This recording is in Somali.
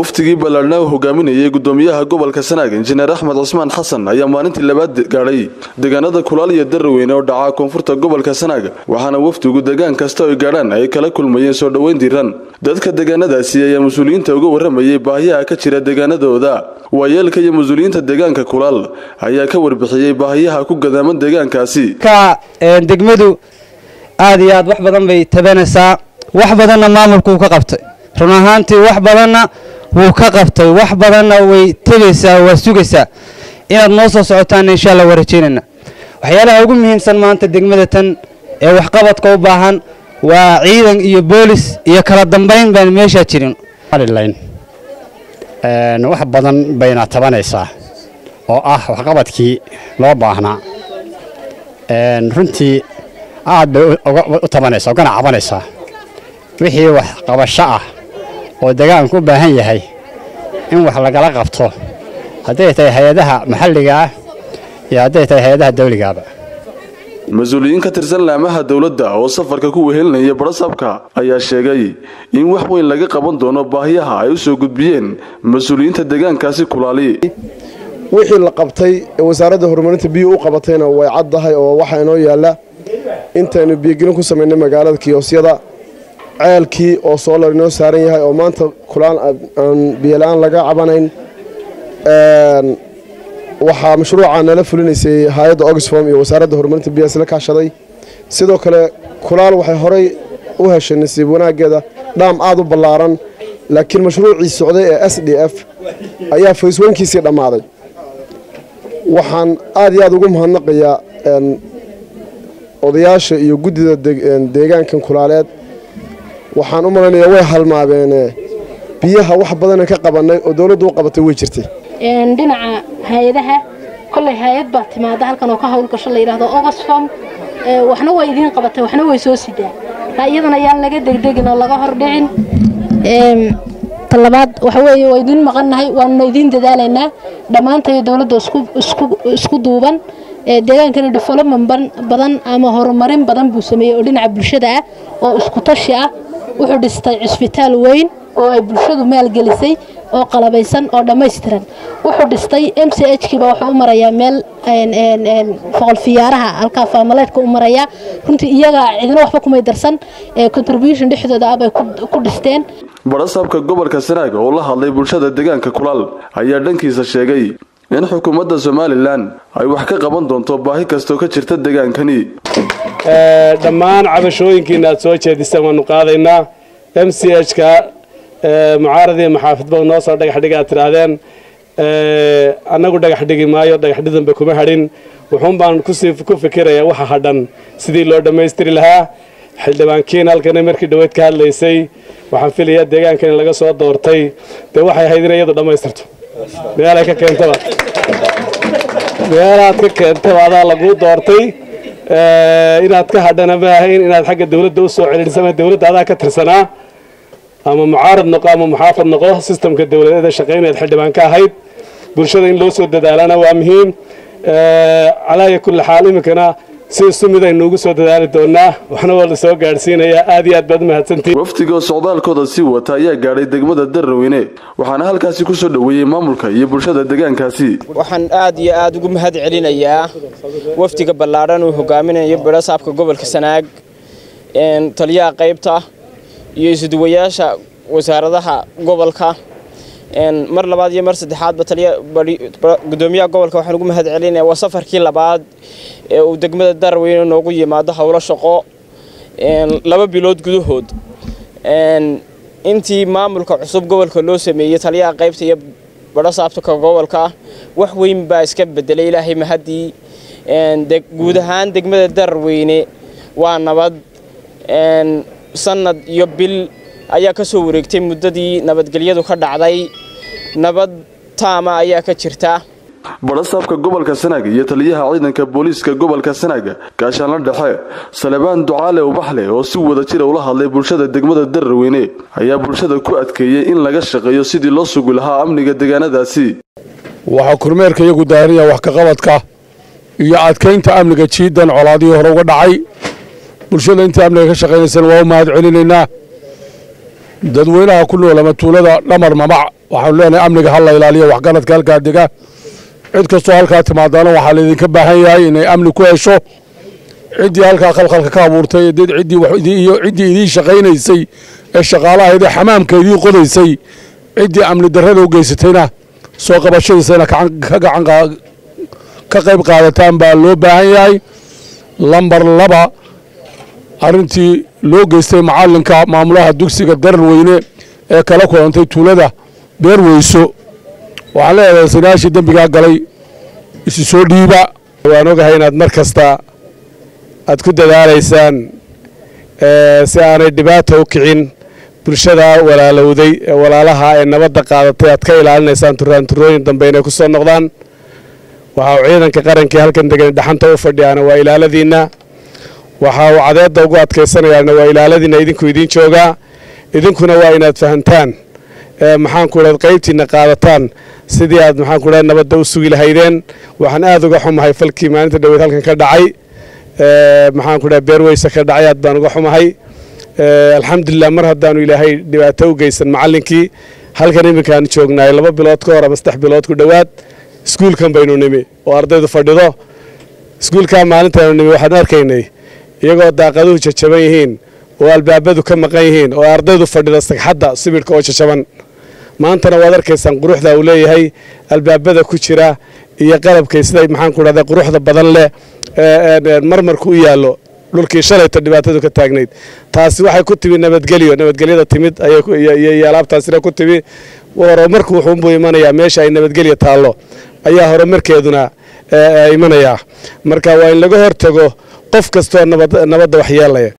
waftigii ballaadhna uu hogaaminayay gudoomiyaha gobolka sanaag injineer axmed cusmaan xasan ayaa maalintii labaad gaadhay deegaanada kulaal iyo daraweyne oo dhaca koonfurta gobolka sanaag waxaana wafdigu deegaan kasta oy gaadhaan ay kala kulmayeen soo dhoweyn diiran dadka deegaanadaasi ayaa mas-uuliyiinta uga warramayay baahiyaha ka jira deegaanadooda waayeelka iyo mas-uuliyiinta deegaanka kulaal ayaa ka warbixiyey baahiyaha ku gadaaman deegaankaasi degmadu aad iyo aad wax badan bay tabanaysaa wax badanna maamulku wuu ka qabtay run ahaantii wax badanna wuu ka qabtay wax badanna way tegaysaa waa sugaysaa inaad noo soo socotaanna insha alla waa rajaynayna waxyaalaha ugu muhiimsan maanta degmada tan ee waxqabadka u baahan waa ciidan iyo boolis iyo kala dambayn baan meeshaa jirin wax badan bayna tabanaysaa oo ah waxqabadkii loo baahnaa runtii aad bay u tabanaysaa ugana cabanaysaa wixii wax qabasho ah oo deegaanku u baahan yahay in wax lagala qabto hadday tahay hay-adaha maxalliga ah iyo hadday tahay hay-adaha dawligaaba mas-uuliyiin ka tirsan laamaha dowladda oo safarka ku wehelinaya barasabka ayaa sheegay in wax weyn laga qaban doono baahiyaha ay u soo gudbiyeen mas-uuliyiinta deegaankaasi kulaali wixii la qabtay ee wasaaradda horumarinta biyuu u qabatayna way caddahay oo waxaa inoo yaalla intaynu biyogelin ku samaynay magaalada kiyoosyada ceelkii oo soolar inoo saaran yahay oo maanta kulaan aan biyola-aan laga cabanayn waxaa mashruuca nala fulinaysay hay-adda oxfom iyo wasaaradda horumarinta biyaha isla kaashaday sidoo kale kulaal waxay horay u heshay nasiib wanaaggeeda dhaam aad u ballaaran laakiin mashruucii socday ee s d f ayaa faysweynkiisii dhammaaday waxaan aad iyo aad ugu mahadnaqayaa odayaasha iyo guddida deegaankan kulaaleed waxaan u malaynayaa way halmaabeene biyaha wax badana ka qabannay oo dowladdu u qabatay way jirtay dhinaca hay-adaha kolley hay-ad baa timaada halkan oo ka howlgasho la yidhaahdo oxfom waxna way idiin qabatay waxna way soo sidaa taa iyadana yaan laga degdegin oo laga hordhicin talabaad waxa weeye waa idiin maqannahay waanuna idiin dadaalaynaa dhammaantayo dowladda isku duuban deegaankani development badan ama horumarin badan buu sameeyey oo dhinaca bulshada ah oo isku tashi ah wuxuu dhistay cisbitaal weyn oo ay bulshadu maalgelisay oo qalabaysan oo dhammaystiran wuxuu dhistay m c h kiiba wuxuu u marayaa meel foqol fiyaaraha halkaa faamaleedka u marayaa runtii iyaga cidina waxba kumay darsan contribution dhexdooda ah bay ku dhisteen barasaabka gobolka sanaag oo la hadlay bulshada deegaanka kulaal ayaa dhankiisa sheegay in xukuumadda somalilan ay wax ka qaban doonto baahi kastoo ka jirta deegaankani dhammaan cabashooyinkiina aad soo jeedisaan waanu qaadaynaa m c h ka mucaaradii maxaafidba noo soo dhagaxdhiga aad tidhaahdeen annagu dhagax dhigi maayo dhagaxdhidanba kuma hadhin wuxuun baan kusii ku fikirayaa waxa hadhan sidii loo dhammaystiri lahaa xildhibaankiin halkana markii dhoweyd ka hadlaysay waxaan filayaa deegaankan in laga soo doortay dee waxay ahayd inay iyadu dhammaystirto meelay ka keentaba meelaad ka keentaba adaa laguu doortay inaad ka hadhana ma ahayn inaad xagga dawladda u soo celidhisama dawladda adaa ka tirsanaa ama mucaarad noqo ama muxaafad noqo sistamka dawladeeda shaqaynayd xildhibaan ka ahayd bulshada in loo soo dadaalana waa muhiim calaaya kulli xaal iminkana si isu mid aynu ugu soo dadaali doonaa waxna waa la soo gaadhsiinayaa aad iyo aad baad umahadsantihin waftiga socdaalkooda sii wata ayaa gaadhay degmada daraweyne waxaana halkaasi ku soo dhoweeyey maamulka iyo bulshada deegaankaasi waxaan aad iyo aad ugu mahad celinayaa wafdiga ballaadhan uu hogaaminayo barasaabka gobolka sanaag taliyaha qaybta iyo isuduwayaasha wasaaradaha gobolka mar labaad iyo mar saddexaadba gudoomiyaha gobolka waxaan ugu mahad celinaya waa safarkii labaad ee uu degmada daraweyne noogu yimaado howlo shaqo laba bilood gudahood intii maamulka cusub gobolka loo sameeyey taliyaha qaybta iyo barasaabka gobolka wax weyn baa iska bedelay ilaahay mahadii guud ahaan degmada daraweyne waa nabad sanad iyo bil ayaa ka soo wareegtay muddadii nabadgelyadu ka dhacday nabad taama ayaa ka jirta barasaabka gobolka sanaag iyo taliyaha ciidanka booliiska gobolka sanaag gaashaanla dhexe salebaan ducaale ubaxle oo si wada jira ula hadlay bulshada degmada daraweyne ayaa bulshada ku adkeeyey in laga shaqeeyo sidii loo sugi lahaa amniga deegaanadaasi waxaa kormeerka iyagu daarinaya wax kaqabadka iyo adkaynta amniga jiidan colaadihii hore uga dhacay bulshada intii amniga ka shaqaynaysana waa u mahad celinaynaa dadweynaha ku nool ama tuulada dhamar mamac waxaanu leenahay amniga ha la ilaaliyo waxgaradka halkaa dega cid kastoo halkaa timaadaana waxaa laydinka baahan yahay inay amni ku hesho ciddii halkaa khalkhalka ka abuurtay iyo ciddii idiin shaqaynaysay ee shaqaalahaydee xamaamka idiin qodaysay ciddii amni darrada u geysatayna soo qabashadiisana ka qayb qaadataan baa loo baahan yahay lambar laba arrintii loo geystay macallinka maamulaha dugsiga darar weyne ee kala kulantay tuulada beerweyso waxaan leedahay sinaashii dembigaa galay isu soo dhiiba waan ogahay inaad mar kasta aad ku dadaalaysaan si aanay dhibaata u kicin bulshada walaalowday ee walaalaha ee nabadda qaadatay aad ka ilaalinaysaan turaanturooyin dambe inay ku soo noqdaan waxa uu ciidanka qarankii halkan degan dhaxanta u fadhiyaana waa ilaaladiinna waxa uu cadeedda ugu adkaysanayaana waa ilaaladiinna idinku idiin joogaa idinkuna waa inaad fahantaan maxaanku idhahd qaybtiinna qaadataan sidii aad maxaanku idhahd nabadda u sugi lahaydeen waxaan aad uga xumahay falkii maalinta dhaweyd halkan ka dhacay maxaanku idhahd beerweyse ka dhacay aad baan uga xumahay alxamdulilah mar haddaanu ilaahay dhibaato u geysan macallinkii halkan iminkaan joognaay laba bilood ka hor ama saddex bilood ku dhowaad iskuulkan baynu nimi oo ardaydu fadhido iskuulkaa maalintaanu nimi waxaanu arkaynay iyagoo daaqaduhu jajaban yihiin oo albaabadu ka maqan yihiin oo ardaydu fadhida sagxadda sibidhka oo jajaban maantana waad arkaysaan quruxda uu leeyahay albaabada ku jira iyo qalabkay siday maxaanku dhahda quruxda badan leh marmarku u yaallo dhulkii shalayta dhibaatadu ka taagnayd taasi waxay ku timi nabadgelyo nabadgelyada timid iyo alaabtaasina ku timi horumarku wuxuunbuu imanayaa meesha ay nabadgelya taallo ayaa horumarkeeduna imanayaa marka waa in laga hortago qof kastoo nabadda waxyeelaya